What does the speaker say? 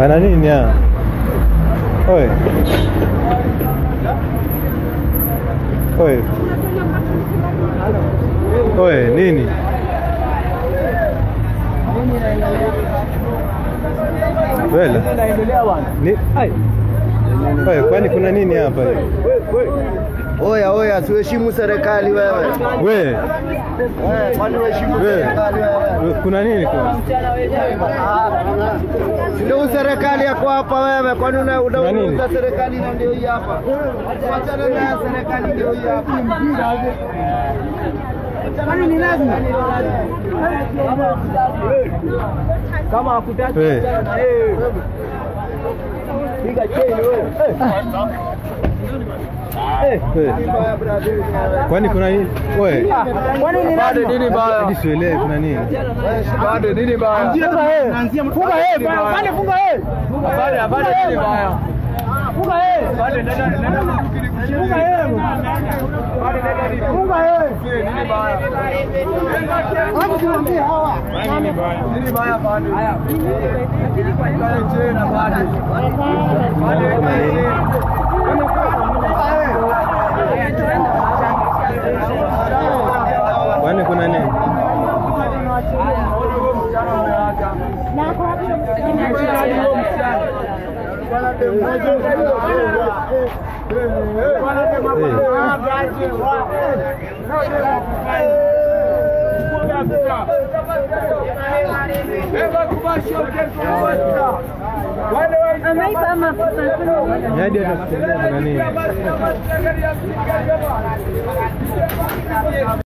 Pana nini ya? Oe. Oe. Oe, nini? Wela. Ni ai. Oe, kwani kuna nini hapa? Oya oya, tuheshimu serikali wewe. We, Eh, Kwani uheshimu we. serikali wewe? Kuna nini kwa? Ndio serikali yako hapa wewe, kwani una Na nini? unauza serikali na ndio hii hapa. Wachana na serikali ndio hii hapa. Kwani ni lazima? Kama hakutaki We. piga cheni wewe. We. Kwani kuna nini? Oe. Kwani ni Bado nini baya? Hadi sielewi kuna nini. Bado nini baya? Funga yeye. Funga yeye. Bado funga yeye. Bado bado nini baya? Funga yeye. Bado nenda nenda. Funga yeye. Funga yeye. Nini baya? Hapo tunaambia hawa. Nini baya? Nini baya bado? Haya. Kae tena bado. Bado nini? Kwani kuna nini? Ameipa mafuta. Ni hadi hata kufikiria kuna nini.